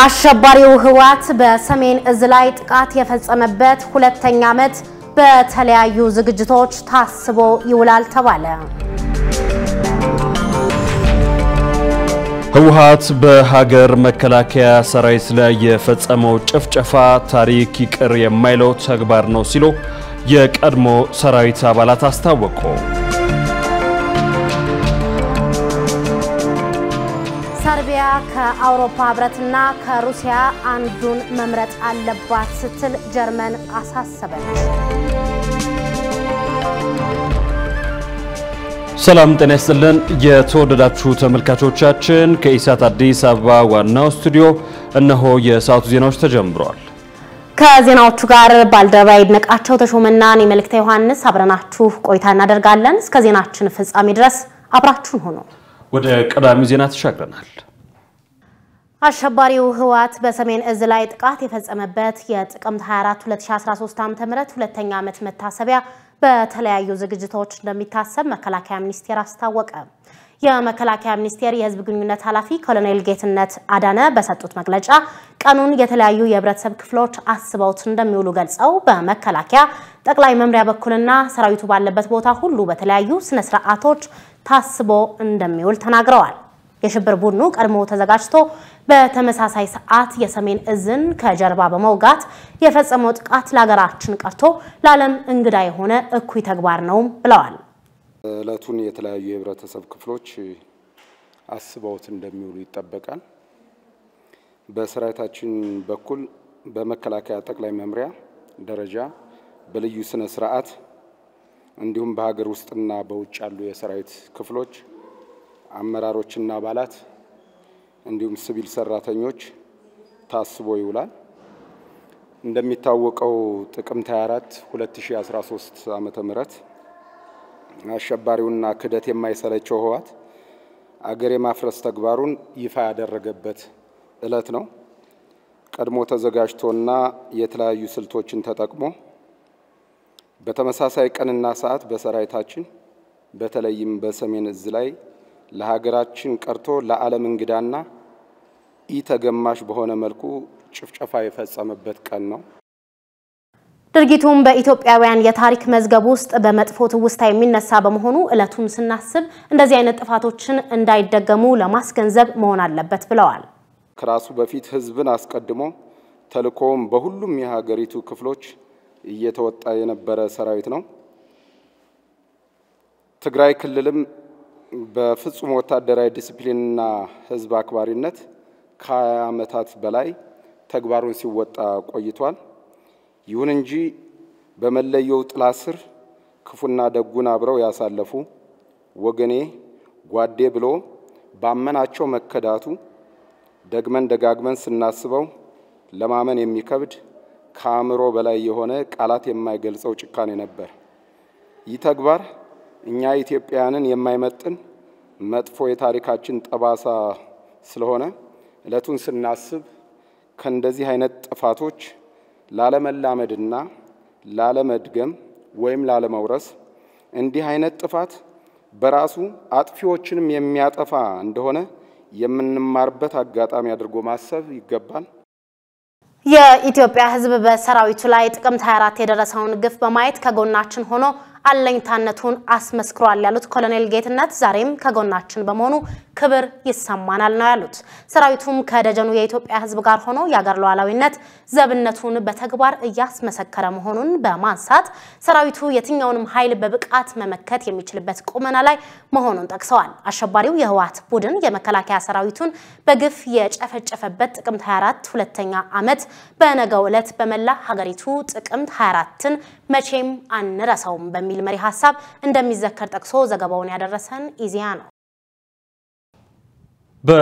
አሸባሪው ህወሓት በሰሜን እዝ ላይ ጥቃት የፈጸመበት ሁለተኛ ዓመት በተለያዩ ዝግጅቶች ታስቦ ይውላል ተባለ። ህወሓት በሀገር መከላከያ ሰራዊት ላይ የፈጸመው ጭፍጨፋ ታሪክ ይቅር የማይለው ተግባር ነው ሲሉ የቀድሞ ሰራዊት አባላት አስታወቁ። ሰርቢያ ከአውሮፓ ህብረትና ከሩሲያ አንዱን መምረጥ አለባት ስትል ጀርመን አሳሰበች። ሰላም ጤና ይስጥልን። የተወደዳችሁ ተመልካቾቻችን ከኢሳት አዲስ አበባ ዋናው ስቱዲዮ እነሆ የሰዓቱ ዜናዎች ተጀምረዋል። ከዜናዎቹ ጋር ባልደረባ ይድነቃቸው ተሾመና እኔ መልእክተ ዮሐንስ አብረናችሁ ቆይታ እናደርጋለን። እስከ ዜናችን ፍጻሜ ድረስ አብራችሁን ሆኖ ወደ ቀዳሚ ዜና ተሻግረናል። አሸባሪው ህወሓት በሰሜን እዝ ላይ ጥቃት የፈጸመበት የጥቅምት 24 2013 ዓ.ም ሁለተኛ ዓመት መታሰቢያ በተለያዩ ዝግጅቶች እንደሚታሰብ መከላከያ ሚኒስቴር አስታወቀ። የመከላከያ ሚኒስቴር የህዝብ ግንኙነት ኃላፊ ኮሎኔል ጌትነት አዳነ በሰጡት መግለጫ ቀኑን የተለያዩ የህብረተሰብ ክፍሎች አስበውት እንደሚውሉ ገልጸው በመከላከያ ጠቅላይ መምሪያ በኩልና ሰራዊቱ ባለበት ቦታ ሁሉ በተለያዩ ስነ ስርዓቶች ታስቦ እንደሚውል ተናግረዋል። የሽብር ቡድኑ ቀድሞ ተዘጋጅቶ በተመሳሳይ ሰዓት የሰሜን እዝን ከጀርባ በመውጋት የፈጸመው ጥቃት ለሀገራችን ቀርቶ ለዓለም እንግዳ የሆነ እኩይ ተግባር ነው ብለዋል። እለቱን የተለያዩ የህብረተሰብ ክፍሎች አስበውት እንደሚውሉ ይጠበቃል። በሰራዊታችን በኩል በመከላከያ ጠቅላይ መምሪያ ደረጃ በልዩ ስነ ስርዓት እንዲሁም በሀገር ውስጥና በውጭ ያሉ የሰራዊት ክፍሎች አመራሮችና አባላት እንዲሁም ሲቪል ሰራተኞች ታስቦ ይውላል። እንደሚታወቀው ጥቅምት 24 2013 ዓመተ ምህረት አሸባሪውና ክደት የማይሰለቸው ህወሓት አገር የማፍረስ ተግባሩን ይፋ ያደረገበት እለት ነው። ቀድሞ ተዘጋጅቶና የተለያዩ ስልቶችን ተጠቅሞ በተመሳሳይ ቀንና ሰዓት በሰራዊታችን በተለይም በሰሜን እዝ ላይ ለሀገራችን ቀርቶ ለዓለም እንግዳና ኢተገማሽ በሆነ መልኩ ጭፍጨፋ የፈጸመበት ቀን ነው። ድርጊቱም በኢትዮጵያውያን የታሪክ መዝገብ ውስጥ በመጥፎ ትውስታ የሚነሳ በመሆኑ ዕለቱን ስናስብ እንደዚህ አይነት ጥፋቶችን እንዳይደገሙ ለማስገንዘብ መሆን አለበት ብለዋል። ከራሱ በፊት ህዝብን አስቀድሞ ተልእኮውም በሁሉም የሀገሪቱ ክፍሎች እየተወጣ የነበረ ሰራዊት ነው። ትግራይ ክልልም በፍጹም ወታደራዊ ዲሲፕሊንና ህዝብ አክባሪነት ከ20 ዓመታት በላይ ተግባሩን ሲወጣ ቆይቷል። ይሁን እንጂ በመለየው ጥላ ስር ክፉና ደጉን አብረው ያሳለፉ ወገኔ ጓዴ ብሎ ባመናቸው መከዳቱ ደግመን ደጋግመን ስናስበው ለማመን የሚከብድ ከአእምሮ በላይ የሆነ ቃላት የማይገልጸው ጭካኔ ነበር። ይህ ተግባር እኛ ኢትዮጵያውያንን የማይመጥን መጥፎ የታሪካችን ጠባሳ ስለሆነ ዕለቱን ስናስብ ከእንደዚህ አይነት ጥፋቶች ላለመላመድና ላለመድገም ወይም ላለመውረስ እንዲህ አይነት ጥፋት በራሱ አጥፊዎችንም የሚያጠፋ እንደሆነ የምንማርበት አጋጣሚ አድርጎ ማሰብ ይገባል። የኢትዮጵያ ሕዝብ በሰራዊቱ ላይ ጥቅምት 24 የደረሰውን ግፍ በማየት ከጎናችን ሆኖ አለኝታነቱን አስመስክሯል ያሉት ኮሎኔል ጌትነት ዛሬም ከጎናችን በመሆኑ ክብር ይሰማናል ነው ያሉት። ሰራዊቱም ከደጀኑ የኢትዮጵያ ሕዝብ ጋር ሆኖ የአገር ሉዓላዊነት ዘብነቱን በተግባር እያስመሰከረ መሆኑን በማንሳት ሰራዊቱ የትኛውንም ኃይል በብቃት መመከት የሚችልበት ቁመና ላይ መሆኑን ጠቅሰዋል። አሸባሪው የህወሓት ቡድን የመከላከያ ሰራዊቱን በግፍ የጨፈጨፈበት ጥቅምት 24 ሁለተኛ ዓመት በነገው ዕለት በመላ ሀገሪቱ ጥቅምት 24ን መቼም አንረሳውም በሚል መሪ ሀሳብ እንደሚዘከር ጠቅሶ ዘገባውን ያደረሰን ኢዜአ ነው።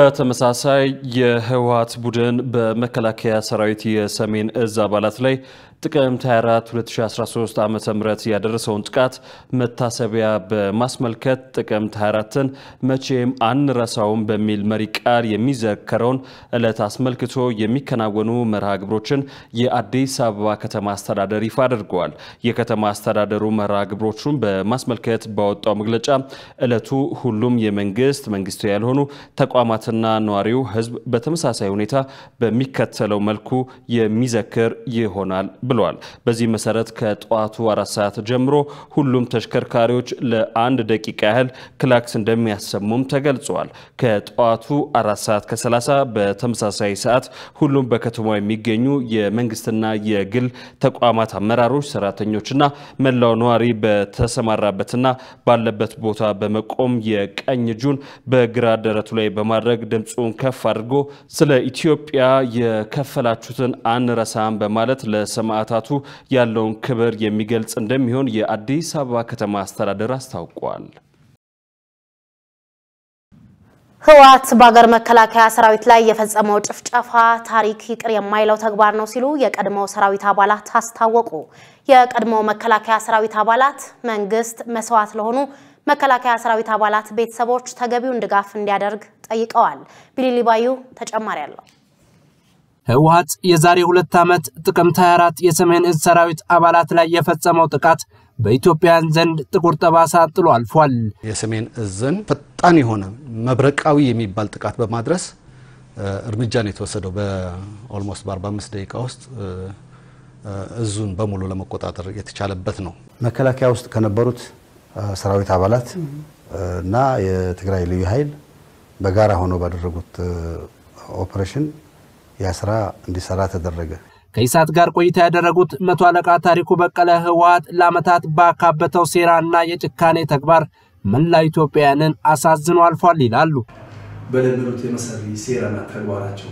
በተመሳሳይ የህወሓት ቡድን በመከላከያ ሰራዊት የሰሜን እዝ አባላት ላይ ጥቅምት 24 2013 ዓ ም ያደረሰውን ጥቃት መታሰቢያ በማስመልከት ጥቅምት 24ን መቼም አንረሳውም በሚል መሪ ቃል የሚዘከረውን ዕለት አስመልክቶ የሚከናወኑ መርሃ ግብሮችን የአዲስ አበባ ከተማ አስተዳደር ይፋ አድርገዋል። የከተማ አስተዳደሩ መርሃ ግብሮቹን በማስመልከት ባወጣው መግለጫ ዕለቱ ሁሉም የመንግስት መንግስታዊ ያልሆኑ ተቋማትና ነዋሪው ህዝብ በተመሳሳይ ሁኔታ በሚከተለው መልኩ የሚዘክር ይሆናል ብለዋል። በዚህ መሰረት ከጠዋቱ አራት ሰዓት ጀምሮ ሁሉም ተሽከርካሪዎች ለአንድ ደቂቃ ያህል ክላክስ እንደሚያሰሙም ተገልጸዋል። ከጠዋቱ አራት ሰዓት ከ30 በተመሳሳይ ሰዓት ሁሉም በከተማ የሚገኙ የመንግስትና የግል ተቋማት አመራሮች፣ ሰራተኞችና መላው ነዋሪ በተሰማራበትና ባለበት ቦታ በመቆም የቀኝ እጁን በግራ ደረቱ ላይ በማድረግ ድምፁን ከፍ አድርጎ ስለ ኢትዮጵያ የከፈላችሁትን አንረሳም በማለት ለሰማዕታቱ ያለውን ክብር የሚገልጽ እንደሚሆን የአዲስ አበባ ከተማ አስተዳደር አስታውቋል። ህወሓት በሀገር መከላከያ ሰራዊት ላይ የፈጸመው ጭፍጨፋ ታሪክ ይቅር የማይለው ተግባር ነው ሲሉ የቀድሞው ሰራዊት አባላት አስታወቁ። የቀድሞው መከላከያ ሰራዊት አባላት መንግስት መስዋዕት ለሆኑ መከላከያ ሰራዊት አባላት ቤተሰቦች ተገቢውን ድጋፍ እንዲያደርግ ጠይቀዋል። ቢሊሊባዩ ተጨማሪ አለው። ህወሓት የዛሬ ሁለት ዓመት ጥቅምት 24 የሰሜን እዝ ሰራዊት አባላት ላይ የፈጸመው ጥቃት በኢትዮጵያውያን ዘንድ ጥቁር ጠባሳ ጥሎ አልፏል። የሰሜን እዝን ፈጣን የሆነ መብረቃዊ የሚባል ጥቃት በማድረስ እርምጃ ነው የተወሰደው። በኦልሞስት በ45 ደቂቃ ውስጥ እዙን በሙሉ ለመቆጣጠር የተቻለበት ነው። መከላከያ ውስጥ ከነበሩት ሰራዊት አባላት እና የትግራይ ልዩ ኃይል በጋራ ሆነው ባደረጉት ኦፕሬሽን ያ ስራ እንዲሰራ ተደረገ። ከኢሳት ጋር ቆይታ ያደረጉት መቶ አለቃ ታሪኩ በቀለ ህወሓት ለዓመታት ባካበተው ሴራና የጭካኔ ተግባር መላ ኢትዮጵያውያንን አሳዝኖ አልፏል ይላሉ። በለመዱት የመሰሪ ሴራና ተግባራቸው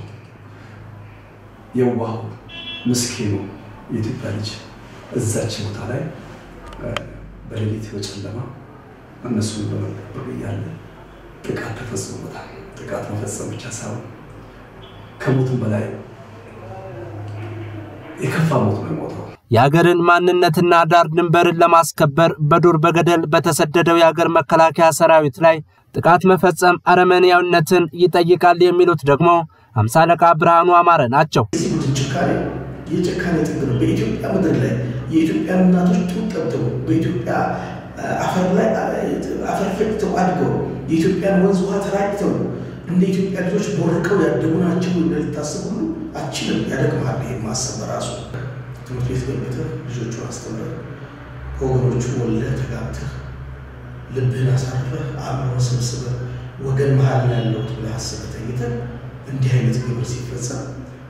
የዋሁ ምስኪኑ የኢትዮጵያ ልጅ እዛች ቦታ ላይ በሌሊት በጨለማ እነሱን በመጠበቅ እያለ ጥቃት ተፈጽሞበታል። ጥቃት መፈጸም ብቻ ሳይሆን ከሞትም በላይ የከፋ ሞት ነው የሞተው። የአገርን ማንነትና ዳር ድንበርን ለማስከበር በዱር በገደል በተሰደደው የአገር መከላከያ ሰራዊት ላይ ጥቃት መፈጸም አረመኔያዊነትን ይጠይቃል የሚሉት ደግሞ አምሳ አለቃ ብርሃኑ አማረ ናቸው። የዚህ ቡድን ጭካኔ የጭካኔ ጥግ ነው። በኢትዮጵያ ምድር ላይ የኢትዮጵያ እናቶች ጡት ጠብተው በኢትዮጵያ አፈር ላይ አፈር ፈጭተው አድገው የኢትዮጵያን ወንዝ ውሃ ተራጭተው እንደ ኢትዮጵያ ልጆች ቦርቀው ያደጉ ናቸው ልታስብ ሁሉ አችልም ያደግማል። ይህ ማሰብ በራሱ ትምህርት ቤት ገብተህ ልጆቹን አስተምረህ ከወገኖቹ ወልደህ ተጋብተህ ልብህን አሳርፈህ አእምሮን ሰብስበህ ወገን መሀል ነው ያለሁት ብለህ አስበህ ተኝተህ እንዲህ አይነት ግብር ሲፈጸም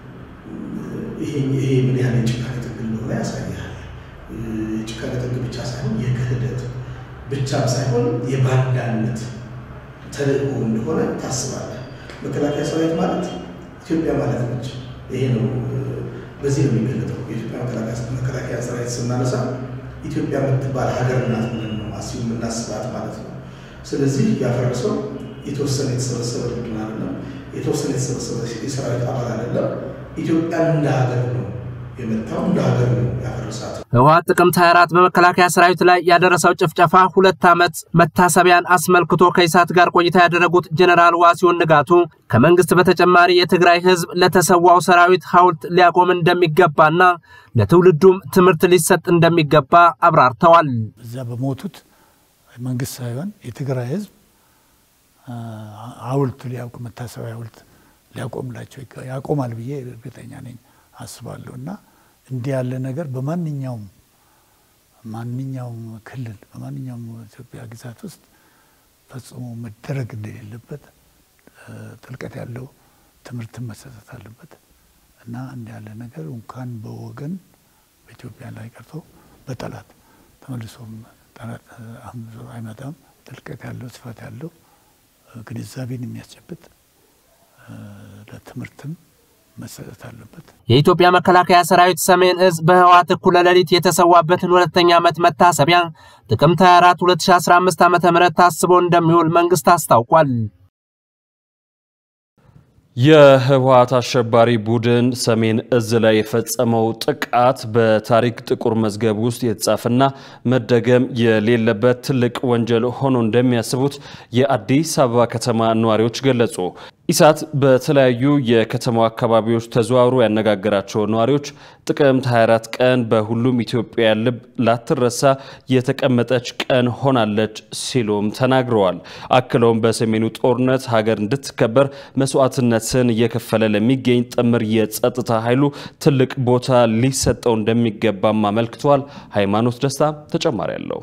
ይሄ ምን ያህል የጭካኔ ጥግ እንደሆነ ያሳያል። የጭካኔ ጥግ ብቻ ሳይሆን የክህደት ብቻም ሳይሆን የባንዳነት ተልእኮ እንደሆነ ታስባለህ። መከላከያ ሰራዊት ማለት ኢትዮጵያ ማለት ነች። ይሄ ነው፣ በዚህ ነው የሚገለጠው። የኢትዮጵያ መከላከያ ሰራዊት ስናነሳ ኢትዮጵያ የምትባል ሀገር ናት ብለን ነው አስቡ የምናስባት ማለት ነው። ስለዚህ ያፈረሰው የተወሰነ የተሰበሰበ ቡድን አይደለም፣ የተወሰነ የተሰበሰበ የሰራዊት አባል አይደለም። ኢትዮጵያን እንደ ሀገር ነው የመታው፣ እንደ ሀገር ነው ያፈረሳት። ህወሓት ጥቅምት 24 በመከላከያ ሰራዊት ላይ ያደረሰው ጭፍጨፋ ሁለት ዓመት መታሰቢያን አስመልክቶ ከኢሳት ጋር ቆይታ ያደረጉት ጀኔራል ዋሲሁን ንጋቱ ከመንግስት በተጨማሪ የትግራይ ህዝብ ለተሰዋው ሰራዊት ሐውልት ሊያቆም እንደሚገባና ለትውልዱም ትምህርት ሊሰጥ እንደሚገባ አብራርተዋል። እዛ በሞቱት መንግስት ሳይሆን የትግራይ ህዝብ ሐውልት ሊያውቅ መታሰቢያ ሐውልት ሊያቆምላቸው ያቆማል ብዬ እርግጠኛ ነኝ አስባለሁ እና እንዲህ ያለ ነገር በማንኛውም ማንኛውም ክልል በማንኛውም ኢትዮጵያ ግዛት ውስጥ ፈጽሞ መደረግ እንደሌለበት ጥልቀት ያለው ትምህርትን መሰጠት አለበት እና እንዲህ ያለ ነገር እንኳን በወገን በኢትዮጵያ ላይ ቀርቶ በጠላት ተመልሶ ጠላት አይመጣም። ጥልቀት ያለው ስፋት ያለው ግንዛቤን የሚያስጨብጥ ለትምህርትም መሰጠት አለበት። የኢትዮጵያ መከላከያ ሰራዊት ሰሜን እዝ በህወሓት እኩለ ሌሊት የተሰዋበትን ሁለተኛ ዓመት መታሰቢያ ጥቅምት 24 2015 ዓ ም ታስቦ እንደሚውል መንግስት አስታውቋል። የህወሓት አሸባሪ ቡድን ሰሜን እዝ ላይ የፈጸመው ጥቃት በታሪክ ጥቁር መዝገብ ውስጥ የተጻፈና መደገም የሌለበት ትልቅ ወንጀል ሆኖ እንደሚያስቡት የአዲስ አበባ ከተማ ነዋሪዎች ገለጹ። ኢሳት በተለያዩ የከተማው አካባቢዎች ተዘዋውሮ ያነጋገራቸው ነዋሪዎች ጥቅምት 24 ቀን በሁሉም ኢትዮጵያ ልብ ላትረሳ የተቀመጠች ቀን ሆናለች ሲሉም ተናግረዋል። አክለውም በሰሜኑ ጦርነት ሀገር እንድትከበር መስዋዕትነትን እየከፈለ ለሚገኝ ጥምር የጸጥታ ኃይሉ ትልቅ ቦታ ሊሰጠው እንደሚገባም አመልክተዋል። ሃይማኖት ደስታ ተጨማሪ አለው።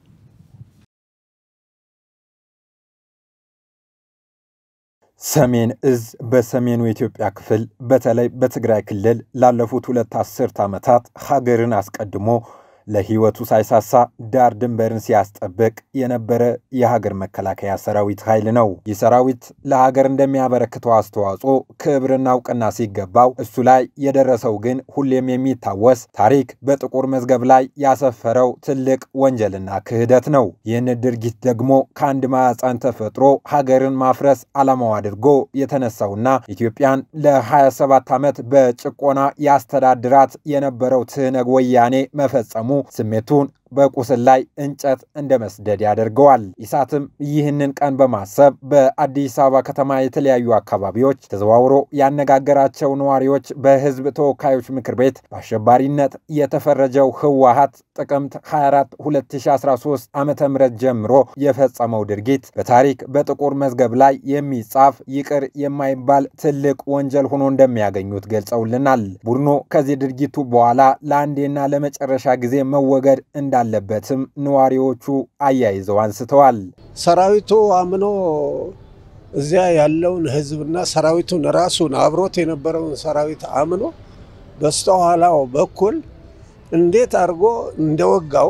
ሰሜን እዝ በሰሜኑ የኢትዮጵያ ክፍል በተለይ በትግራይ ክልል ላለፉት ሁለት አስርት ዓመታት ሀገርን አስቀድሞ ለሕይወቱ ሳይሳሳ ዳር ድንበርን ሲያስጠብቅ የነበረ የሀገር መከላከያ ሰራዊት ኃይል ነው። ይህ ሰራዊት ለሀገር እንደሚያበረክተው አስተዋጽኦ ክብርና እውቅና ሲገባው እሱ ላይ የደረሰው ግን ሁሌም የሚታወስ ታሪክ በጥቁር መዝገብ ላይ ያሰፈረው ትልቅ ወንጀልና ክህደት ነው። ይህን ድርጊት ደግሞ ከአንድ ማዕፀን ተፈጥሮ ሀገርን ማፍረስ ዓላማው አድርጎ የተነሳውና ኢትዮጵያን ለ27 ዓመት በጭቆና ያስተዳድራት የነበረው ትህነግ ወያኔ መፈጸሙ ስሜቱን በቁስል ላይ እንጨት እንደ መስደድ ያደርገዋል። ኢሳትም ይህንን ቀን በማሰብ በአዲስ አበባ ከተማ የተለያዩ አካባቢዎች ተዘዋውሮ ያነጋገራቸው ነዋሪዎች በሕዝብ ተወካዮች ምክር ቤት በአሸባሪነት የተፈረጀው ህወሓት ጥቅምት 24 2013 ዓ ም ጀምሮ የፈጸመው ድርጊት በታሪክ በጥቁር መዝገብ ላይ የሚጻፍ ይቅር የማይባል ትልቅ ወንጀል ሆኖ እንደሚያገኙት ገልጸውልናል። ቡድኑ ከዚህ ድርጊቱ በኋላ ለአንዴና ለመጨረሻ ጊዜ መወገድ እንዳ እንዳለበትም ነዋሪዎቹ አያይዘው አንስተዋል። ሰራዊቱ አምኖ እዚያ ያለውን ህዝብና ሰራዊቱን ራሱን አብሮት የነበረውን ሰራዊት አምኖ በስተኋላው በኩል እንዴት አድርጎ እንደወጋው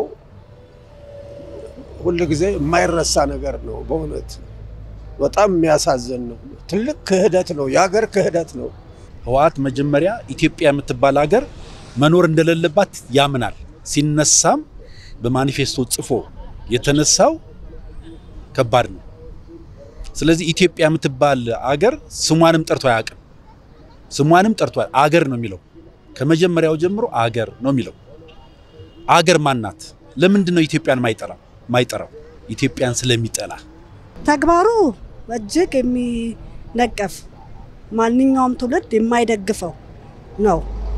ሁል ጊዜ የማይረሳ ነገር ነው። በእውነት በጣም የሚያሳዝን ነው። ትልቅ ክህደት ነው። የሀገር ክህደት ነው። ህወሓት መጀመሪያ ኢትዮጵያ የምትባል ሀገር መኖር እንደሌለባት ያምናል። ሲነሳም በማኒፌስቶ ጽፎ የተነሳው ከባድ ነው። ስለዚህ ኢትዮጵያ የምትባል አገር ስሟንም ጠርቶ አያውቅም። ስሟንም ጠርቶ አገር ነው የሚለው ከመጀመሪያው ጀምሮ አገር ነው የሚለው። አገር ማናት? ለምንድን ነው ኢትዮጵያን ማይጠራ ማይጠራው? ኢትዮጵያን ስለሚጠላ ተግባሩ እጅግ የሚነቀፍ ማንኛውም ትውልድ የማይደግፈው ነው።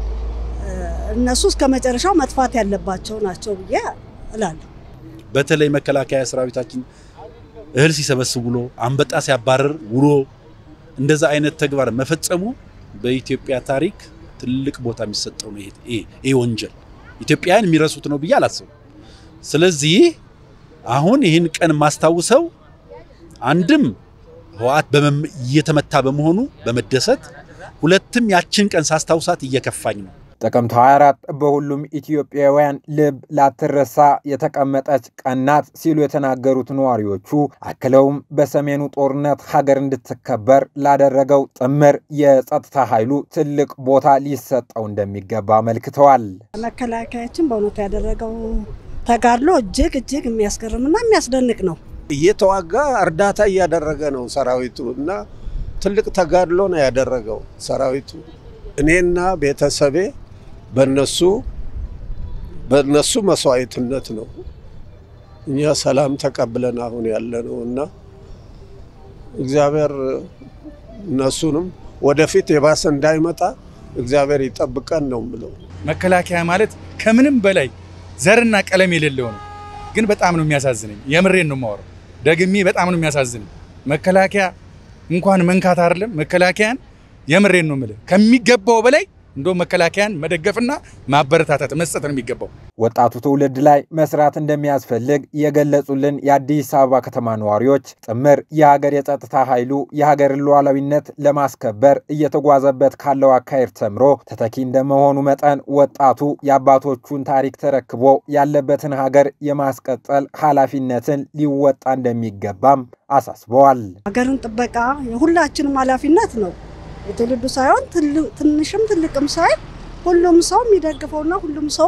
እነሱ እስከ መጨረሻው መጥፋት ያለባቸው ናቸው ብዬ እላለሁ። በተለይ መከላከያ ሰራዊታችን እህል ሲሰበስብ ውሎ አንበጣ ሲያባረር ውሎ እንደዛ አይነት ተግባር መፈጸሙ በኢትዮጵያ ታሪክ ትልቅ ቦታ የሚሰጠው ነው። ይሄ ወንጀል ኢትዮጵያውያን የሚረሱት ነው ብዬ አላስብም። ስለዚህ አሁን ይህን ቀን ማስታውሰው አንድም ህወሓት እየተመታ በመሆኑ በመደሰት ሁለትም ያችን ቀን ሳስታውሳት እየከፋኝ ነው። ጥቅምት 24 በሁሉም ኢትዮጵያውያን ልብ ላትረሳ የተቀመጠች ቀን ናት ሲሉ የተናገሩት ነዋሪዎቹ አክለውም በሰሜኑ ጦርነት ሀገር እንድትከበር ላደረገው ጥምር የጸጥታ ኃይሉ ትልቅ ቦታ ሊሰጠው እንደሚገባ አመልክተዋል። መከላከያችን በእውነቱ ያደረገው ተጋድሎ እጅግ እጅግ የሚያስገርምና የሚያስደንቅ ነው። እየተዋጋ እርዳታ እያደረገ ነው ሰራዊቱ እና ትልቅ ተጋድሎ ነው ያደረገው ሰራዊቱ። እኔና ቤተሰቤ በነሱ በነሱ መስዋዕትነት ነው እኛ ሰላም ተቀብለን አሁን ያለ ነው እና እግዚአብሔር እነሱንም ወደፊት የባሰ እንዳይመጣ እግዚአብሔር ይጠብቀን ነው የምለው። መከላከያ ማለት ከምንም በላይ ዘርና ቀለም የሌለው ነው። ግን በጣም ነው የሚያሳዝነኝ። የምሬን ነው የማወራው። ደግሜ በጣም ነው የሚያሳዝነኝ። መከላከያ እንኳን መንካት አይደለም መከላከያን የምሬን ነው የምልህ ከሚገባው በላይ እንደውም መከላከያን መደገፍና ማበረታታት መስጠት ነው የሚገባው። ወጣቱ ትውልድ ላይ መስራት እንደሚያስፈልግ የገለጹልን የአዲስ አበባ ከተማ ነዋሪዎች ጥምር የሀገር የጸጥታ ኃይሉ የሀገርን ሉዓላዊነት ለማስከበር እየተጓዘበት ካለው አካሄድ ተምሮ ተተኪ እንደመሆኑ መጠን ወጣቱ የአባቶቹን ታሪክ ተረክቦ ያለበትን ሀገር የማስቀጠል ኃላፊነትን ሊወጣ እንደሚገባም አሳስበዋል። ሀገርን ጥበቃ የሁላችንም ኃላፊነት ነው። የትውልዱ ሳይሆን ትንሽም ትልቅም ሳይሆን ሁሉም ሰው የሚደግፈውና ሁሉም ሰው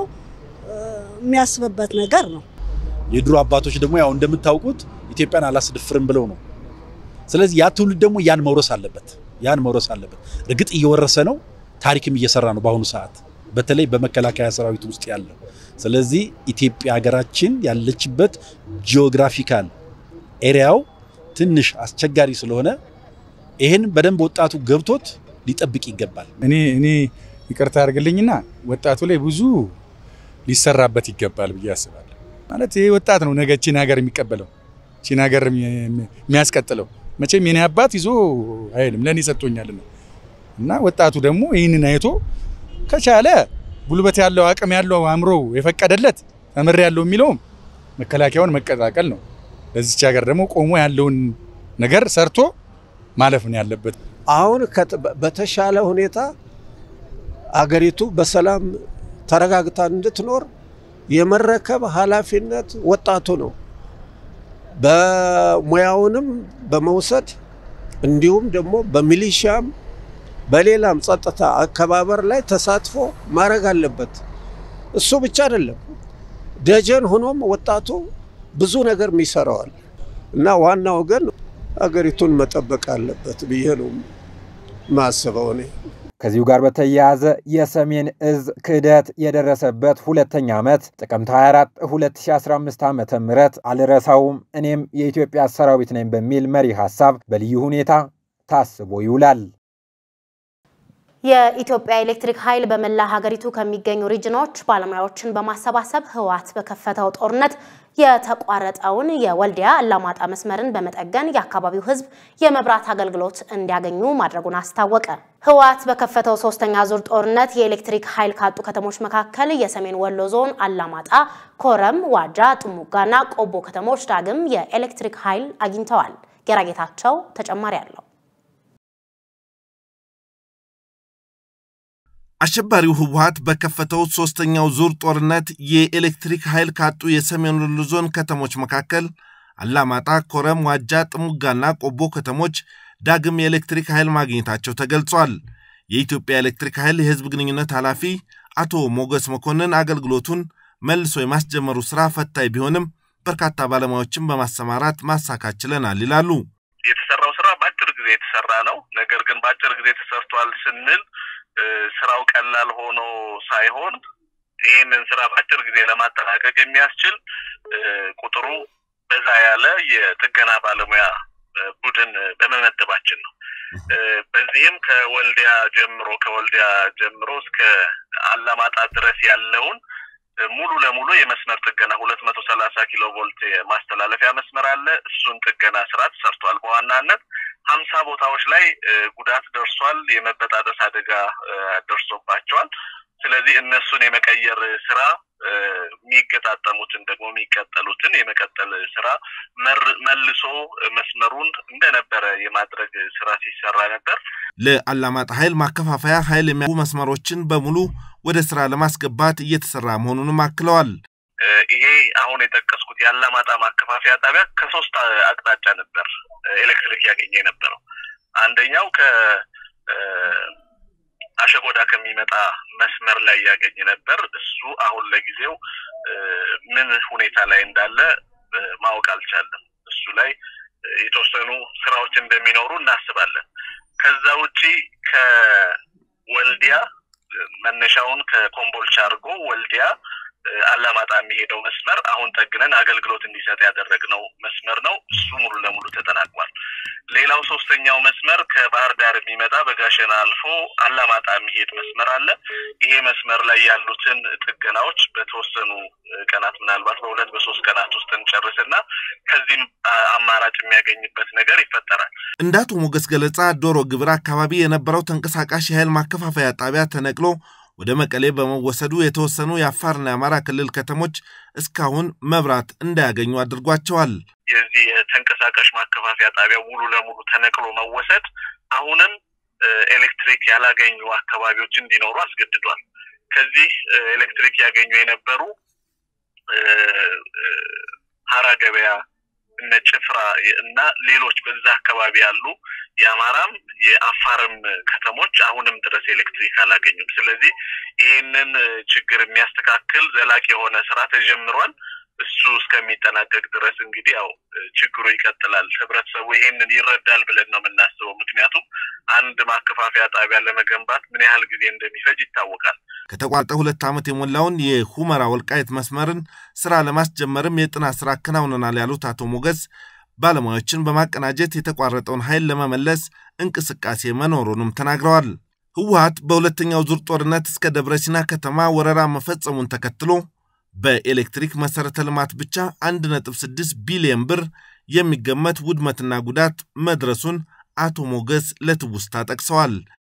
የሚያስብበት ነገር ነው። የድሮ አባቶች ደግሞ ያው እንደምታውቁት ኢትዮጵያን አላስደፍርም ብለው ነው። ስለዚህ ያ ትውልድ ደግሞ ያን መውረስ አለበት። ያን መውረስ አለበት። እርግጥ እየወረሰ ነው፣ ታሪክም እየሰራ ነው በአሁኑ ሰዓት በተለይ በመከላከያ ሰራዊት ውስጥ ያለው። ስለዚህ ኢትዮጵያ ሀገራችን ያለችበት ጂኦግራፊካል ኤሪያው ትንሽ አስቸጋሪ ስለሆነ ይህን በደንብ ወጣቱ ገብቶት ሊጠብቅ ይገባል። እኔ እኔ ይቅርታ አድርግልኝና ወጣቱ ላይ ብዙ ሊሰራበት ይገባል ብዬ አስባለሁ። ማለት ይሄ ወጣት ነው ነገ ቺን ሀገር የሚቀበለው ቺን ሀገር የሚያስቀጥለው። መቼም የኔ አባት ይዞ አይልም ለእኔ ሰጥቶኛልና እና ወጣቱ ደግሞ ይህንን አይቶ ከቻለ ጉልበት ያለው አቅም ያለው አእምሮ የፈቀደለት ተምር ያለው የሚለውም መከላከያውን መቀላቀል ነው። ለዚች ሀገር ደግሞ ቆሞ ያለውን ነገር ሰርቶ ማለፍ ነው ያለበት። አሁን በተሻለ ሁኔታ አገሪቱ በሰላም ተረጋግታ እንድትኖር የመረከብ ኃላፊነት ወጣቱ ነው። በሙያውንም በመውሰድ እንዲሁም ደግሞ በሚሊሻም በሌላም ጸጥታ አከባበር ላይ ተሳትፎ ማድረግ አለበት። እሱ ብቻ አይደለም፣ ደጀን ሆኖም ወጣቱ ብዙ ነገር ይሰራዋል እና ዋናው ግን አገሪቱን መጠበቅ አለበት ብዬ ነው ማስበው እኔ። ከዚሁ ጋር በተያያዘ የሰሜን እዝ ክህደት የደረሰበት ሁለተኛ ዓመት ጥቅምት 24 2015 ዓ ም አልረሳውም እኔም የኢትዮጵያ ሰራዊት ነኝ በሚል መሪ ሐሳብ በልዩ ሁኔታ ታስቦ ይውላል። የኢትዮጵያ ኤሌክትሪክ ኃይል በመላ ሀገሪቱ ከሚገኙ ሪጅኖች ባለሙያዎችን በማሰባሰብ ህወሓት በከፈተው ጦርነት የተቋረጠውን የወልዲያ አላማጣ መስመርን በመጠገን የአካባቢው ህዝብ የመብራት አገልግሎት እንዲያገኙ ማድረጉን አስታወቀ። ህወሓት በከፈተው ሶስተኛ ዙር ጦርነት የኤሌክትሪክ ኃይል ካጡ ከተሞች መካከል የሰሜን ወሎ ዞን አላማጣ፣ ኮረም፣ ዋጃ፣ ጥሙጋና ቆቦ ከተሞች ዳግም የኤሌክትሪክ ኃይል አግኝተዋል። ጌራጌታቸው ተጨማሪ አለው። አሸባሪው ህወሓት በከፈተው ሶስተኛው ዙር ጦርነት የኤሌክትሪክ ኃይል ካጡ የሰሜን ወሎ ዞን ከተሞች መካከል አላማጣ፣ ኮረም፣ ዋጃ፣ ጥሙጋና ቆቦ ከተሞች ዳግም የኤሌክትሪክ ኃይል ማግኘታቸው ተገልጿል። የኢትዮጵያ ኤሌክትሪክ ኃይል የህዝብ ግንኙነት ኃላፊ አቶ ሞገስ መኮንን አገልግሎቱን መልሶ የማስጀመሩ ስራ ፈታኝ ቢሆንም በርካታ ባለሙያዎችን በማሰማራት ማሳካት ችለናል ይላሉ። የተሰራው ስራ በአጭር ጊዜ የተሰራ ነው። ነገር ግን በአጭር ጊዜ ተሰርቷል ስንል ስራው ቀላል ሆኖ ሳይሆን ይህንን ስራ በአጭር ጊዜ ለማጠናቀቅ የሚያስችል ቁጥሩ በዛ ያለ የጥገና ባለሙያ ቡድን በመመደባችን ነው። በዚህም ከወልዲያ ጀምሮ ከወልዲያ ጀምሮ እስከ አላማጣ ድረስ ያለውን ሙሉ ለሙሉ የመስመር ጥገና ሁለት መቶ ሰላሳ ኪሎ ቮልት ማስተላለፊያ መስመር አለ። እሱን ጥገና ስራ ተሰርቷል። በዋናነት ሀምሳ ቦታዎች ላይ ጉዳት ደርሷል። የመበጣጠስ አደጋ ደርሶባቸዋል። ስለዚህ እነሱን የመቀየር ስራ የሚገጣጠሙትን ደግሞ የሚቀጠሉትን የመቀጠል ስራ መልሶ መስመሩን እንደነበረ የማድረግ ስራ ሲሰራ ነበር። ለአላማጣ ኃይል ማከፋፈያ ኃይል የሚያቡ መስመሮችን በሙሉ ወደ ስራ ለማስገባት እየተሰራ መሆኑንም አክለዋል። ይሄ አሁን የጠቀስኩት የአላማጣ ማከፋፈያ ጣቢያ ከሶስት አቅጣጫ ነበር ኤሌክትሪክ ያገኘ የነበረው። አንደኛው ከ አሸጎዳ ከሚመጣ መስመር ላይ ያገኝ ነበር። እሱ አሁን ለጊዜው ምን ሁኔታ ላይ እንዳለ ማወቅ አልቻለም። እሱ ላይ የተወሰኑ ስራዎች እንደሚኖሩ እናስባለን። ከዛ ውጪ ከወልዲያ መነሻውን ከኮምቦልቻ አድርጎ ወልዲያ አላማጣ የሚሄደው መስመር አሁን ጠግነን አገልግሎት እንዲሰጥ ያደረግነው መስመር ነው። እሱ ሙሉ ለሙሉ ተጠናቋል። ሌላው ሶስተኛው መስመር ከባህር ዳር የሚመጣ በጋሸና አልፎ አላማጣ የሚሄድ መስመር አለ። ይሄ መስመር ላይ ያሉትን ጥገናዎች በተወሰኑ ቀናት ምናልባት በሁለት በሶስት ቀናት ውስጥ እንጨርስና ከዚህም አማራጭ የሚያገኝበት ነገር ይፈጠራል። እንደ አቶ ሞገስ ገለጻ ዶሮ ግብር አካባቢ የነበረው ተንቀሳቃሽ የኃይል ማከፋፈያ ጣቢያ ተነቅሎ ወደ መቀሌ በመወሰዱ የተወሰኑ የአፋርና የአማራ ክልል ከተሞች እስካሁን መብራት እንዳያገኙ አድርጓቸዋል። የዚህ የተንቀሳቃሽ ማከፋፈያ ጣቢያ ሙሉ ለሙሉ ተነቅሎ መወሰድ አሁንም ኤሌክትሪክ ያላገኙ አካባቢዎች እንዲኖሩ አስገድዷል። ከዚህ ኤሌክትሪክ ያገኙ የነበሩ ሀራ ገበያ፣ እነ ጭፍራ እና ሌሎች በዛ አካባቢ ያሉ የአማራም የአፋርም ከተሞች አሁንም ድረስ ኤሌክትሪክ አላገኙም። ስለዚህ ይህንን ችግር የሚያስተካክል ዘላቂ የሆነ ስራ ተጀምሯል። እሱ እስከሚጠናቀቅ ድረስ እንግዲህ ያው ችግሩ ይቀጥላል። ህብረተሰቡ ይሄንን ይረዳል ብለን ነው የምናስበው። ምክንያቱም አንድ ማከፋፈያ ጣቢያ ለመገንባት ምን ያህል ጊዜ እንደሚፈጅ ይታወቃል። ከተቋረጠ ሁለት ዓመት የሞላውን የሁመራ ወልቃይት መስመርን ስራ ለማስጀመርም የጥናት ስራ አከናውነናል ያሉት አቶ ሞገስ ባለሙያዎችን በማቀናጀት የተቋረጠውን ኃይል ለመመለስ እንቅስቃሴ መኖሩንም ተናግረዋል። ህወሀት በሁለተኛው ዙር ጦርነት እስከ ደብረ ሲና ከተማ ወረራ መፈጸሙን ተከትሎ በኤሌክትሪክ መሠረተ ልማት ብቻ 1.6 ቢሊዮን ብር የሚገመት ውድመትና ጉዳት መድረሱን አቶ ሞገስ ለትውስታ ጠቅሰዋል።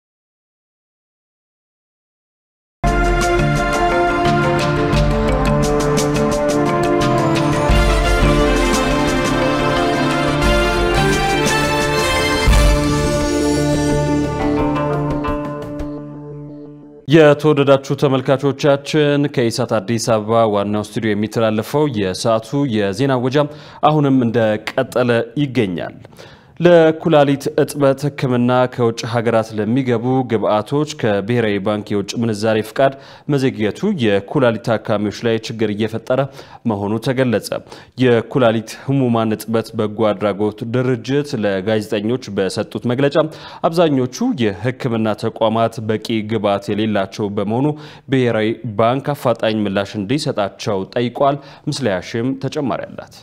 የተወደዳችሁ ተመልካቾቻችን ከኢሳት አዲስ አበባ ዋናው ስቱዲዮ የሚተላለፈው የሰዓቱ የዜና ወጃም አሁንም እንደቀጠለ ይገኛል። ለኩላሊት እጥበት ሕክምና ከውጭ ሀገራት ለሚገቡ ግብአቶች ከብሔራዊ ባንክ የውጭ ምንዛሬ ፍቃድ መዘግየቱ የኩላሊት ታካሚዎች ላይ ችግር እየፈጠረ መሆኑ ተገለጸ። የኩላሊት ህሙማን እጥበት በጎ አድራጎት ድርጅት ለጋዜጠኞች በሰጡት መግለጫ አብዛኞቹ የሕክምና ተቋማት በቂ ግብአት የሌላቸው በመሆኑ ብሔራዊ ባንክ አፋጣኝ ምላሽ እንዲሰጣቸው ጠይቋል። ምስለያሽም ተጨማሪ አላት።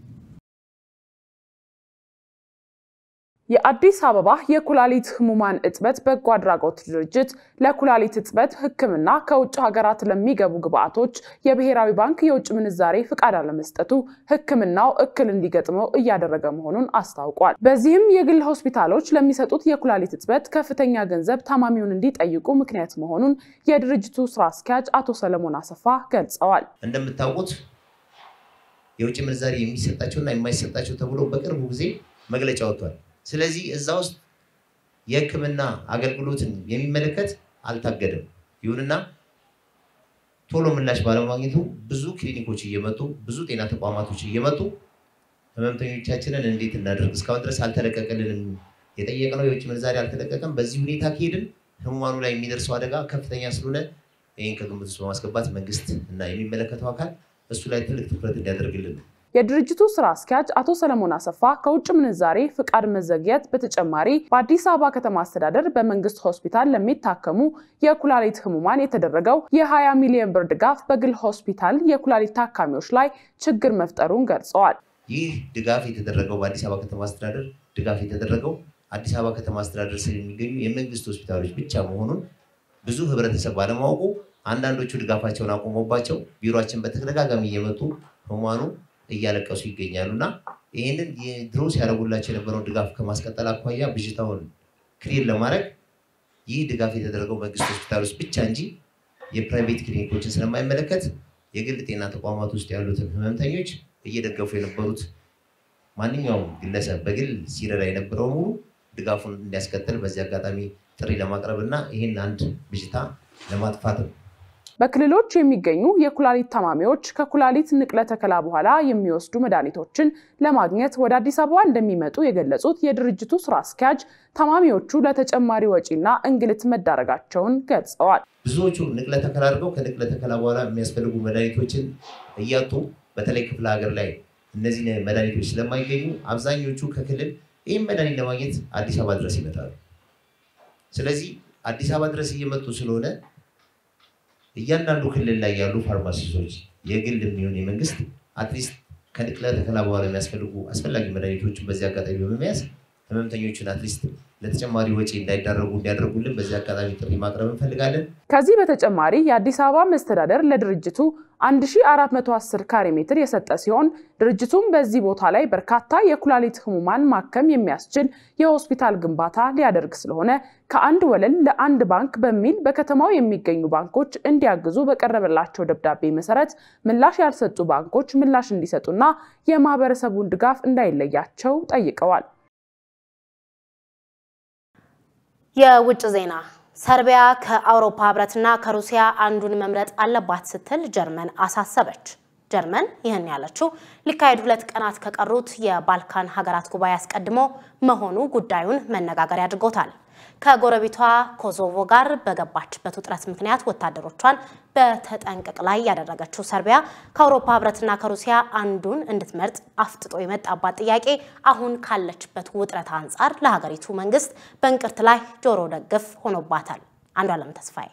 የአዲስ አበባ የኩላሊት ህሙማን እጥበት በጎ አድራጎት ድርጅት ለኩላሊት እጥበት ህክምና ከውጭ ሀገራት ለሚገቡ ግብአቶች የብሔራዊ ባንክ የውጭ ምንዛሬ ፍቃድ አለመስጠቱ ህክምናው እክል እንዲገጥመው እያደረገ መሆኑን አስታውቋል። በዚህም የግል ሆስፒታሎች ለሚሰጡት የኩላሊት እጥበት ከፍተኛ ገንዘብ ታማሚውን እንዲጠይቁ ምክንያት መሆኑን የድርጅቱ ስራ አስኪያጅ አቶ ሰለሞን አሰፋ ገልጸዋል። እንደምታውቁት የውጭ ምንዛሬ የሚሰጣቸውና የማይሰጣቸው ተብሎ በቅርቡ ጊዜ መግለጫ ወጥቷል። ስለዚህ እዛ ውስጥ የህክምና አገልግሎትን የሚመለከት አልታገደም። ይሁንና ቶሎ ምላሽ ባለማግኘቱ ብዙ ክሊኒኮች እየመጡ ብዙ ጤና ተቋማቶች እየመጡ ህመምተኞቻችንን እንዴት እናደርግ እስካሁን ድረስ አልተለቀቀልንም፣ የጠየቅነው የውጭ ምንዛሬ አልተለቀቀም። በዚህ ሁኔታ ከሄድን ህሙማኑ ላይ የሚደርሰው አደጋ ከፍተኛ ስለሆነ ይህን ከግምት ውስጥ በማስገባት መንግስት እና የሚመለከተው አካል እሱ ላይ ትልቅ ትኩረት እንዲያደርግልን ነው። የድርጅቱ ስራ አስኪያጅ አቶ ሰለሞን አሰፋ ከውጭ ምንዛሬ ፍቃድ መዘግየት በተጨማሪ በአዲስ አበባ ከተማ አስተዳደር በመንግስት ሆስፒታል ለሚታከሙ የኩላሊት ህሙማን የተደረገው የ20 ሚሊዮን ብር ድጋፍ በግል ሆስፒታል የኩላሊት ታካሚዎች ላይ ችግር መፍጠሩን ገልጸዋል። ይህ ድጋፍ የተደረገው በአዲስ አበባ ከተማ አስተዳደር ድጋፍ የተደረገው አዲስ አበባ ከተማ አስተዳደር ስር የሚገኙ የመንግስት ሆስፒታሎች ብቻ መሆኑን ብዙ ህብረተሰብ ባለማወቁ አንዳንዶቹ ድጋፋቸውን አቁሞባቸው ቢሮችን በተደጋጋሚ እየመጡ ህሙማኑ እያለቀሱ ይገኛሉ እና ይህንን ድሮ ሲያደርጉላቸው የነበረውን ድጋፍ ከማስቀጠል አኳያ ብዥታውን ክሊር ለማድረግ ይህ ድጋፍ የተደረገው መንግስት ሆስፒታል ውስጥ ብቻ እንጂ የፕራይቬት ክሊኒኮችን ስለማይመለከት የግል ጤና ተቋማት ውስጥ ያሉትን ህመምተኞች እየደገፉ የነበሩት ማንኛውም ግለሰብ በግል ሲረዳ የነበረው ሙሉ ድጋፉን እንዲያስቀጥል በዚህ አጋጣሚ ጥሪ ለማቅረብ እና ይህን አንድ ብዥታ ለማጥፋት ነው። በክልሎች የሚገኙ የኩላሊት ታማሚዎች ከኩላሊት ንቅለ ተከላ በኋላ የሚወስዱ መድኃኒቶችን ለማግኘት ወደ አዲስ አበባ እንደሚመጡ የገለጹት የድርጅቱ ስራ አስኪያጅ ታማሚዎቹ ለተጨማሪ ወጪና እንግልት መዳረጋቸውን ገልጸዋል። ብዙዎቹ ንቅለ ተከላ አድርገው ከንቅለ ተከላ በኋላ የሚያስፈልጉ መድኃኒቶችን እያጡ በተለይ ክፍለ ሀገር ላይ እነዚህ መድኃኒቶች ስለማይገኙ አብዛኞቹ ከክልል ይህም መድኃኒት ለማግኘት አዲስ አበባ ድረስ ይመጣሉ። ስለዚህ አዲስ አበባ ድረስ እየመጡ ስለሆነ እያንዳንዱ ክልል ላይ ያሉ ፋርማሲስቶች የግል የሚሆን የመንግስት አትሊስት ከንቅለ ተከላ በኋላ የሚያስፈልጉ አስፈላጊ መድኃኒቶችን በዚህ አጋጣሚ በመያዝ ህመምተኞችን አትሊስት ለተጨማሪ ወጪ እንዳይዳረጉ እንዲያደርጉልን በዚህ አጋጣሚ ጥሪ ማቅረብ እንፈልጋለን። ከዚህ በተጨማሪ የአዲስ አበባ መስተዳደር ለድርጅቱ 1410 ካሬ ሜትር የሰጠ ሲሆን ድርጅቱም በዚህ ቦታ ላይ በርካታ የኩላሊት ህሙማን ማከም የሚያስችል የሆስፒታል ግንባታ ሊያደርግ ስለሆነ ከአንድ ወለል ለአንድ ባንክ በሚል በከተማው የሚገኙ ባንኮች እንዲያግዙ በቀረበላቸው ደብዳቤ መሰረት ምላሽ ያልሰጡ ባንኮች ምላሽ እንዲሰጡና የማህበረሰቡን ድጋፍ እንዳይለያቸው ጠይቀዋል። የውጭ ዜና ሰርቢያ ከአውሮፓ ህብረትና ከሩሲያ አንዱን መምረጥ አለባት ስትል ጀርመን አሳሰበች። ጀርመን ይህን ያለችው ሊካሄድ ሁለት ቀናት ከቀሩት የባልካን ሀገራት ጉባኤ አስቀድሞ መሆኑ ጉዳዩን መነጋገሪያ አድርጎታል። ከጎረቤቷ ኮሶቮ ጋር በገባችበት ውጥረት ምክንያት ወታደሮቿን በተጠንቀቅ ላይ ያደረገችው ሰርቢያ ከአውሮፓ ሕብረትና ከሩሲያ አንዱን እንድትመርጥ አፍጥጦ የመጣባት ጥያቄ አሁን ካለችበት ውጥረት አንጻር ለሀገሪቱ መንግስት በእንቅርት ላይ ጆሮ ደግፍ ሆኖባታል። አንዱ አለም ተስፋዬ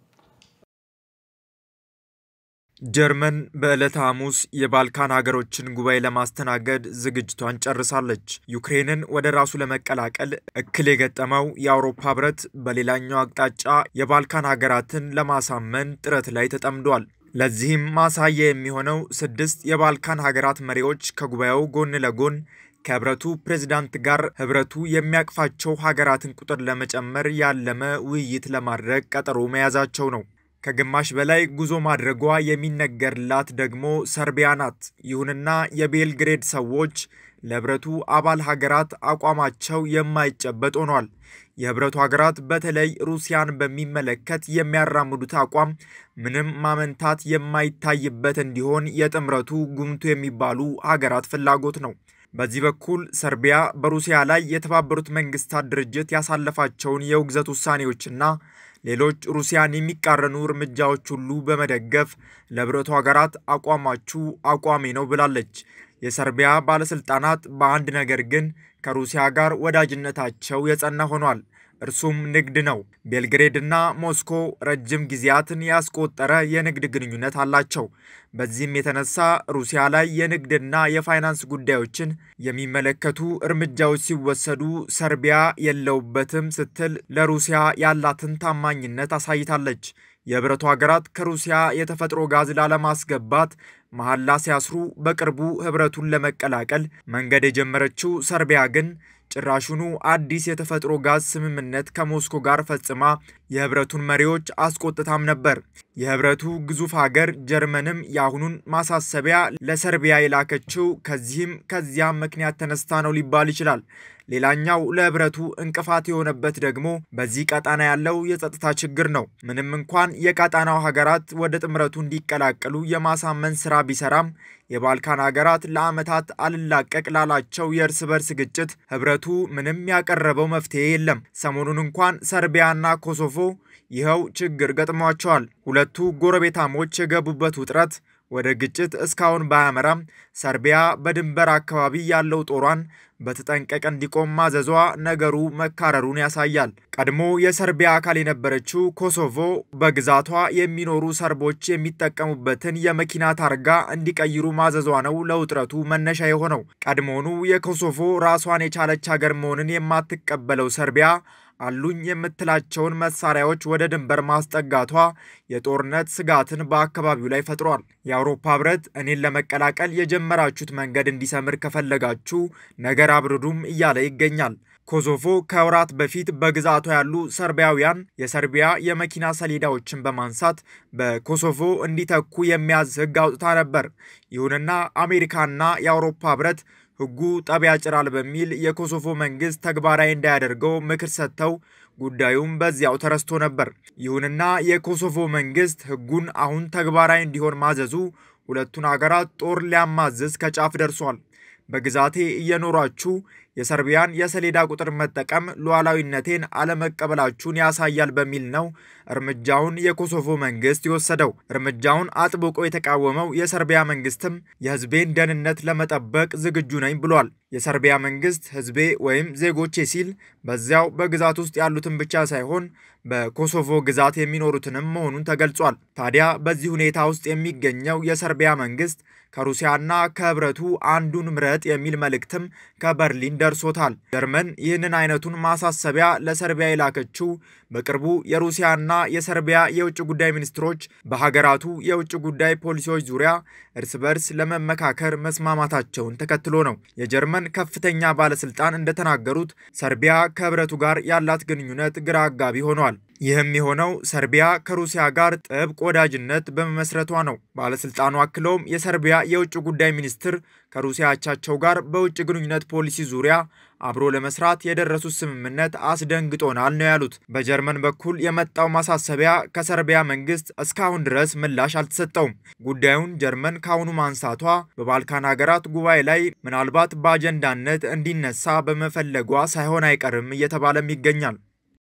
ጀርመን በዕለተ ሐሙስ የባልካን ሀገሮችን ጉባኤ ለማስተናገድ ዝግጅቷን ጨርሳለች። ዩክሬንን ወደ ራሱ ለመቀላቀል እክል የገጠመው የአውሮፓ ህብረት በሌላኛው አቅጣጫ የባልካን ሀገራትን ለማሳመን ጥረት ላይ ተጠምዷል። ለዚህም ማሳያ የሚሆነው ስድስት የባልካን ሀገራት መሪዎች ከጉባኤው ጎን ለጎን ከህብረቱ ፕሬዝዳንት ጋር ህብረቱ የሚያቅፋቸው ሀገራትን ቁጥር ለመጨመር ያለመ ውይይት ለማድረግ ቀጠሮ መያዛቸው ነው። ከግማሽ በላይ ጉዞ ማድረጓ የሚነገርላት ደግሞ ሰርቢያ ናት። ይሁንና የቤልግሬድ ሰዎች ለህብረቱ አባል ሀገራት አቋማቸው የማይጨበጥ ሆኗል። የህብረቱ ሀገራት በተለይ ሩሲያን በሚመለከት የሚያራምዱት አቋም ምንም ማመንታት የማይታይበት እንዲሆን የጥምረቱ ጉምቱ የሚባሉ ሀገራት ፍላጎት ነው። በዚህ በኩል ሰርቢያ በሩሲያ ላይ የተባበሩት መንግስታት ድርጅት ያሳለፋቸውን የውግዘት ውሳኔዎችና ሌሎች ሩሲያን የሚቃረኑ እርምጃዎች ሁሉ በመደገፍ ለህብረቱ ሀገራት አቋማችሁ አቋሜ ነው ብላለች። የሰርቢያ ባለስልጣናት በአንድ ነገር ግን ከሩሲያ ጋር ወዳጅነታቸው የጸና ሆኗል። እርሱም ንግድ ነው። ቤልግሬድና ሞስኮ ረጅም ጊዜያትን ያስቆጠረ የንግድ ግንኙነት አላቸው። በዚህም የተነሳ ሩሲያ ላይ የንግድና የፋይናንስ ጉዳዮችን የሚመለከቱ እርምጃዎች ሲወሰዱ ሰርቢያ የለውበትም ስትል ለሩሲያ ያላትን ታማኝነት አሳይታለች። የህብረቱ ሀገራት ከሩሲያ የተፈጥሮ ጋዝ ላለማስገባት መሐላ ሲያስሩ በቅርቡ ህብረቱን ለመቀላቀል መንገድ የጀመረችው ሰርቢያ ግን ጭራሹኑ አዲስ የተፈጥሮ ጋዝ ስምምነት ከሞስኮ ጋር ፈጽማ የህብረቱን መሪዎች አስቆጥታም ነበር። የህብረቱ ግዙፍ ሀገር ጀርመንም የአሁኑን ማሳሰቢያ ለሰርቢያ የላከችው ከዚህም ከዚያም ምክንያት ተነስታ ነው ሊባል ይችላል። ሌላኛው ለህብረቱ እንቅፋት የሆነበት ደግሞ በዚህ ቀጣና ያለው የጸጥታ ችግር ነው። ምንም እንኳን የቀጣናው ሀገራት ወደ ጥምረቱ እንዲቀላቀሉ የማሳመን ስራ ቢሰራም የባልካን ሀገራት ለዓመታት አልላቀቅ ላላቸው የእርስ በርስ ግጭት ህብረቱ ምንም ያቀረበው መፍትሄ የለም። ሰሞኑን እንኳን ሰርቢያና ኮሶቮ ይኸው ችግር ገጥሟቸዋል። ሁለቱ ጎረቤታሞች የገቡበት ውጥረት ወደ ግጭት እስካሁን ባያመራም ሰርቢያ በድንበር አካባቢ ያለው ጦሯን በተጠንቀቅ እንዲቆም ማዘዟ ነገሩ መካረሩን ያሳያል። ቀድሞ የሰርቢያ አካል የነበረችው ኮሶቮ በግዛቷ የሚኖሩ ሰርቦች የሚጠቀሙበትን የመኪና ታርጋ እንዲቀይሩ ማዘዟ ነው ለውጥረቱ መነሻ የሆነው። ቀድሞውኑ የኮሶቮ ራሷን የቻለች ሀገር መሆንን የማትቀበለው ሰርቢያ አሉኝ የምትላቸውን መሳሪያዎች ወደ ድንበር ማስጠጋቷ የጦርነት ስጋትን በአካባቢው ላይ ፈጥሯል። የአውሮፓ ህብረት እኔን ለመቀላቀል የጀመራችሁት መንገድ እንዲሰምር ከፈለጋችሁ ነገር አብርዱም እያለ ይገኛል። ኮሶቮ ከወራት በፊት በግዛቷ ያሉ ሰርቢያውያን የሰርቢያ የመኪና ሰሌዳዎችን በማንሳት በኮሶቮ እንዲተኩ የሚያዝ ህግ አውጥታ ነበር። ይሁንና አሜሪካና የአውሮፓ ህብረት ህጉ ጠብ ያጭራል በሚል የኮሶቮ መንግስት ተግባራዊ እንዳያደርገው ምክር ሰጥተው ጉዳዩም በዚያው ተረስቶ ነበር። ይሁንና የኮሶቮ መንግስት ህጉን አሁን ተግባራዊ እንዲሆን ማዘዙ ሁለቱን አገራት ጦር ሊያማዝዝ ከጫፍ ደርሷል። በግዛቴ እየኖራችሁ የሰርቢያን የሰሌዳ ቁጥር መጠቀም ሉዓላዊነቴን አለመቀበላችሁን ያሳያል በሚል ነው እርምጃውን የኮሶቮ መንግስት የወሰደው። እርምጃውን አጥብቆ የተቃወመው የሰርቢያ መንግስትም የህዝቤን ደህንነት ለመጠበቅ ዝግጁ ነኝ ብሏል። የሰርቢያ መንግስት ህዝቤ ወይም ዜጎቼ ሲል በዚያው በግዛት ውስጥ ያሉትን ብቻ ሳይሆን በኮሶቮ ግዛት የሚኖሩትንም መሆኑን ተገልጿል። ታዲያ በዚህ ሁኔታ ውስጥ የሚገኘው የሰርቢያ መንግስት ከሩሲያና ከህብረቱ አንዱን ምረጥ የሚል መልእክትም ከበርሊን ደርሶታል። ጀርመን ይህንን አይነቱን ማሳሰቢያ ለሰርቢያ የላከችው በቅርቡ የሩሲያና የሰርቢያ የውጭ ጉዳይ ሚኒስትሮች በሀገራቱ የውጭ ጉዳይ ፖሊሲዎች ዙሪያ እርስ በርስ ለመመካከር መስማማታቸውን ተከትሎ ነው። የጀርመን ከፍተኛ ባለስልጣን እንደተናገሩት ሰርቢያ ከህብረቱ ጋር ያላት ግንኙነት ግራ አጋቢ ሆኗል። ይህም የሆነው ሰርቢያ ከሩሲያ ጋር ጥብቅ ወዳጅነት በመመስረቷ ነው። ባለስልጣኑ አክለውም የሰርቢያ የውጭ ጉዳይ ሚኒስትር ከሩሲያ አቻቸው ጋር በውጭ ግንኙነት ፖሊሲ ዙሪያ አብሮ ለመስራት የደረሱት ስምምነት አስደንግጦናል ነው ያሉት። በጀርመን በኩል የመጣው ማሳሰቢያ ከሰርቢያ መንግስት እስካሁን ድረስ ምላሽ አልተሰጠውም። ጉዳዩን ጀርመን ካሁኑ ማንሳቷ በባልካን ሀገራት ጉባኤ ላይ ምናልባት በአጀንዳነት እንዲነሳ በመፈለጓ ሳይሆን አይቀርም እየተባለም ይገኛል።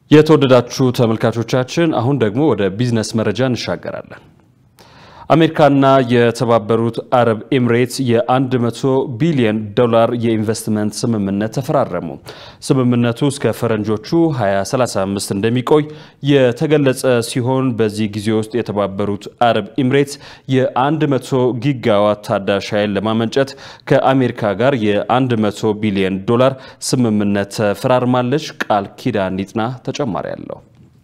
የተወደዳችሁ ተመልካቾቻችን አሁን ደግሞ ወደ ቢዝነስ መረጃ እንሻገራለን። አሜሪካና የተባበሩት አረብ ኤምሬትስ የ100 ቢሊዮን ዶላር የኢንቨስትመንት ስምምነት ተፈራረሙ። ስምምነቱ እስከ ፈረንጆቹ 2035 እንደሚቆይ የተገለጸ ሲሆን በዚህ ጊዜ ውስጥ የተባበሩት አረብ ኤምሬትስ የ100 ጊጋዋት ታዳሽ ኃይል ለማመንጨት ከአሜሪካ ጋር የ100 ቢሊዮን ዶላር ስምምነት ተፈራርማለች። ቃል ኪዳን ይጥና ተጨማሪ አለው።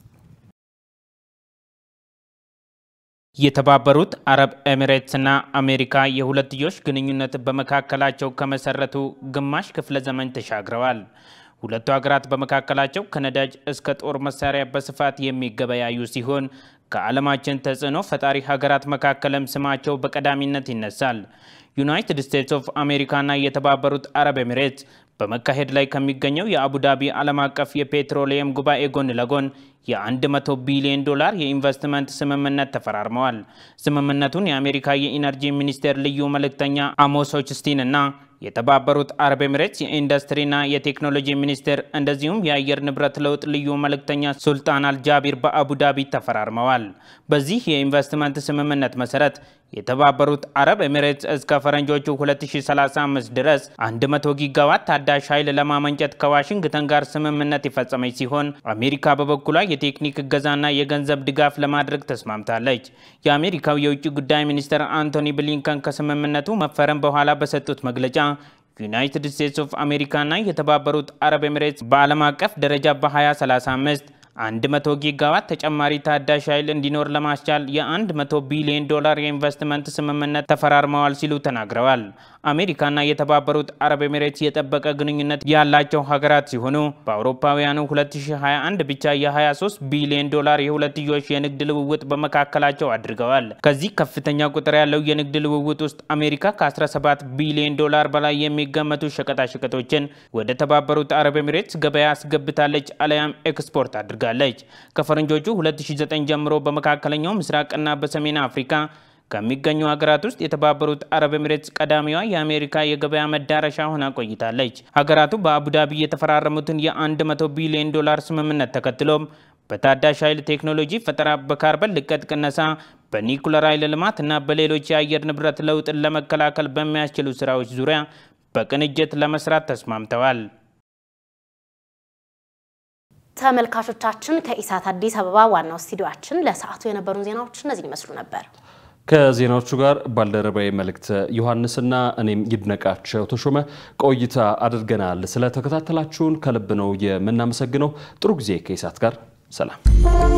የተባበሩት አረብ ኤሚሬትስና አሜሪካ የሁለትዮሽ ግንኙነት በመካከላቸው ከመሰረቱ ግማሽ ክፍለ ዘመን ተሻግረዋል። ሁለቱ ሀገራት በመካከላቸው ከነዳጅ እስከ ጦር መሳሪያ በስፋት የሚገበያዩ ሲሆን ከዓለማችን ተጽዕኖ ፈጣሪ ሀገራት መካከልም ስማቸው በቀዳሚነት ይነሳል። ዩናይትድ ስቴትስ ኦፍ አሜሪካና የተባበሩት አረብ ኤሚሬትስ በመካሄድ ላይ ከሚገኘው የአቡዳቢ ዓለም አቀፍ የፔትሮሊየም ጉባኤ ጎን ለጎን የ100 ቢሊዮን ዶላር የኢንቨስትመንት ስምምነት ተፈራርመዋል። ስምምነቱን የአሜሪካ የኢነርጂ ሚኒስቴር ልዩ መልእክተኛ አሞስ ሆችስቲን እና የተባበሩት አረብ ኤሚሬትስ የኢንዱስትሪና የቴክኖሎጂ ሚኒስቴር እንደዚሁም የአየር ንብረት ለውጥ ልዩ መልእክተኛ ሱልጣን አልጃቢር በአቡዳቢ ተፈራርመዋል። በዚህ የኢንቨስትመንት ስምምነት መሰረት የተባበሩት አረብ ኤሚሬትስ እስከ ፈረንጆቹ 2035 ድረስ 100 ጊጋዋት ታዳሽ ኃይል ለማመንጨት ከዋሽንግተን ጋር ስምምነት የፈጸመች ሲሆን አሜሪካ በበኩሏ የቴክኒክ እገዛና የገንዘብ ድጋፍ ለማድረግ ተስማምታለች። የአሜሪካው የውጭ ጉዳይ ሚኒስትር አንቶኒ ብሊንከን ከስምምነቱ መፈረም በኋላ በሰጡት መግለጫ ዩናይትድ ስቴትስ ኦፍ አሜሪካና የተባበሩት አረብ ኤሚሬትስ በዓለም አቀፍ ደረጃ በ2035 100 ጊጋዋት ተጨማሪ ታዳሽ ኃይል እንዲኖር ለማስቻል የ100 ቢሊዮን ዶላር የኢንቨስትመንት ስምምነት ተፈራርመዋል ሲሉ ተናግረዋል። አሜሪካና የተባበሩት አረብ ኤሚሬትስ የጠበቀ ግንኙነት ያላቸው ሀገራት ሲሆኑ በአውሮፓውያኑ 2021 ብቻ የ23 ቢሊዮን ዶላር የሁለትዮሽ የንግድ ልውውጥ በመካከላቸው አድርገዋል። ከዚህ ከፍተኛ ቁጥር ያለው የንግድ ልውውጥ ውስጥ አሜሪካ ከ17 ቢሊዮን ዶላር በላይ የሚገመቱ ሸቀጣሸቀጦችን ወደ ተባበሩት አረብ ኤሚሬትስ ገበያ አስገብታለች አለያም ኤክስፖርት አድርጋለች አድርጋለች። ከፈረንጆቹ 2009 ጀምሮ በመካከለኛው ምስራቅና በሰሜን አፍሪካ ከሚገኙ ሀገራት ውስጥ የተባበሩት አረብ ኤሚሬትስ ቀዳሚዋ የአሜሪካ የገበያ መዳረሻ ሆና ቆይታለች። ሀገራቱ በአቡዳቢ የተፈራረሙትን የ100 ቢሊዮን ዶላር ስምምነት ተከትሎም በታዳሽ ኃይል ቴክኖሎጂ ፈጠራ፣ በካርበን ልቀት ቅነሳ፣ በኒኩለር ኃይል ልማት እና በሌሎች የአየር ንብረት ለውጥን ለመከላከል በሚያስችሉ ስራዎች ዙሪያ በቅንጅት ለመስራት ተስማምተዋል። ተመልካቾቻችን ከኢሳት አዲስ አበባ ዋናው ስቱዲዮአችን ለሰዓቱ የነበሩን ዜናዎች እነዚህ ይመስሉ ነበር። ከዜናዎቹ ጋር ባልደረባዊ መልእክት ዮሐንስና እኔም ይድነቃቸው ተሾመ ቆይታ አድርገናል። ስለተከታተላችሁን ከልብ ነው የምናመሰግነው። ጥሩ ጊዜ ከኢሳት ጋር ሰላም